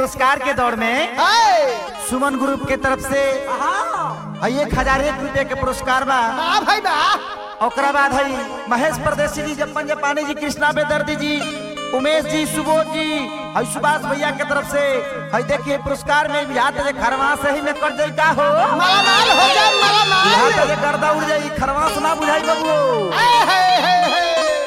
पुरस्कार के दौर में हाय सुमन ग्रुप के तरफ से हई एक हजार एक रुपये के पुरस्कार बा बा भाई बा ओकरा बाद हई महेश परदेसी जी जपन जापानी जी कृष्णा बेदर्दी जी उमेश जी सुबोध जी हई सुभाष भैया के तरफ से हई देखिए पुरस्कार में भी हाथ जे खरवा से ही में कर जाई का हो माला माल हो जाए माला हाथ माल जे गर्दा उड़ जाई खरवा से ना बुझाई बबुओ हाय हाय हाय हाय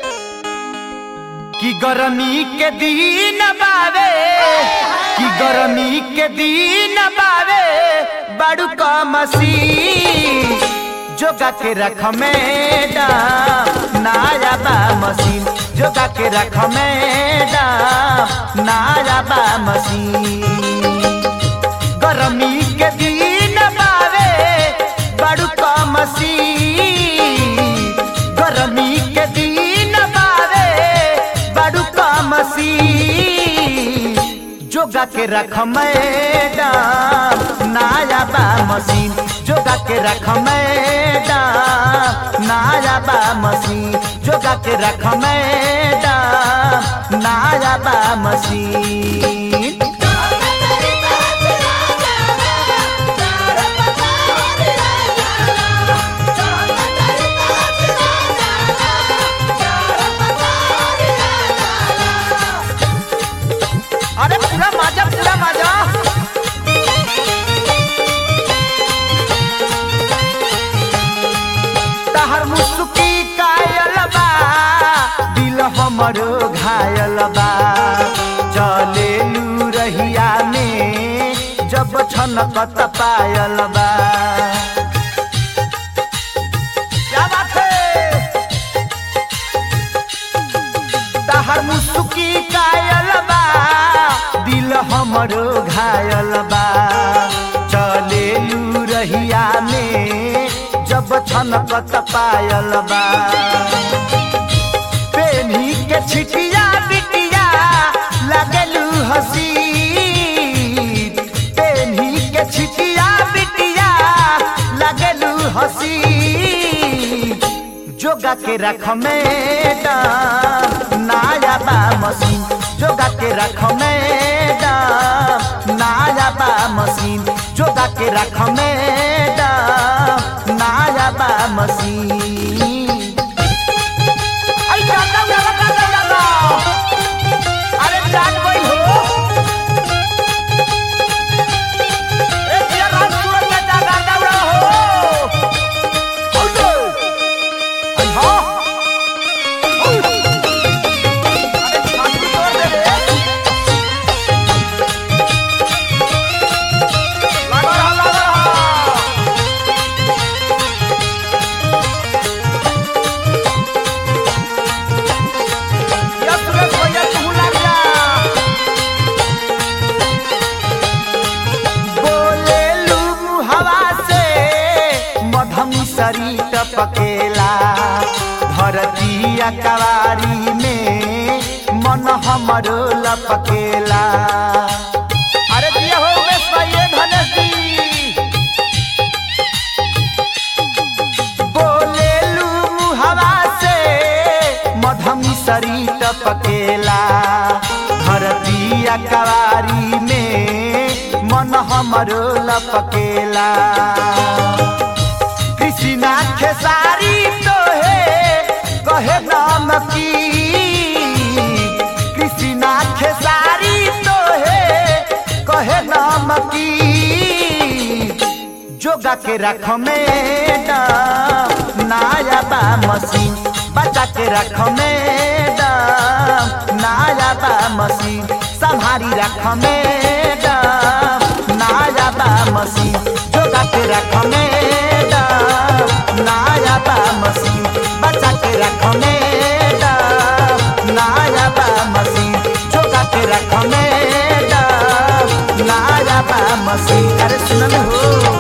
कि गर्मी के दिन बावे कि गर्मी के दिन बावे बड़ू का मसीन जोगा के रख मैडम नाया बा मशीन जोगा के रख मैडम नाया बा मशीन गर्मी के दिन बावे बड़ू का मसीन गर्मी के दिन बावे बड़ू का मसीन जोगा के रख मैडम नाया बा मशीन जोगा के रख मैडम नाया बा मशीन जोगा के रख मैडम नाया बा मशीन अरे पूरा मजा पूरा मजा तहर मुस्की कायल बा दिल हमरो घायल बा चले रहिया में जब छनकत पायल बा क्या बात है तहर मुस्की कायल बा दिल हमरो घायल बा चले रहिया में जब छनकत पायल बा पेनी के छिटिया बिटिया लगलू हसी पेनी के छिटिया बिटिया लगलू हसी जोगा के रख मैडम नाया बा मशीन जोगा के रख मैडम नाया बा मशीन जोगा के रख मैडम नाया बा मशीन अरे जाता जाता जाता जाता अरे जान गई हो ए जिया रात सूरज का जागा दौड़ा हो औलो आई हां अरे छाती तोड़ दे रे लगा रहा लगा रहा या सुरेश भैया तू लग जा बोलेलू हवा से मधमी सरी टपकेला धरती कवारी में मन हमरो लपकेला अरे दिया हो उमेश भाई धनेश जी बोलेलू हवा से मधमी सरी टपकेला धरती कवारी में मन हमरो लपकेला कृष्णा खेसारी तो है कहे नाम की कृष्णा खेसारी तो है कहे नाम की जोगा के रख मैडम नाया बा मशीन बचा के रख मैडम नाया बा मशीन संभारी रख मैडम नाया बा मशीन जोगा के रख मैडम नाया बा मशीन बचा के रख मैडम नाया बा मशीन जोगा के रख मैडम नाया बा मशीन अरे सुनल हो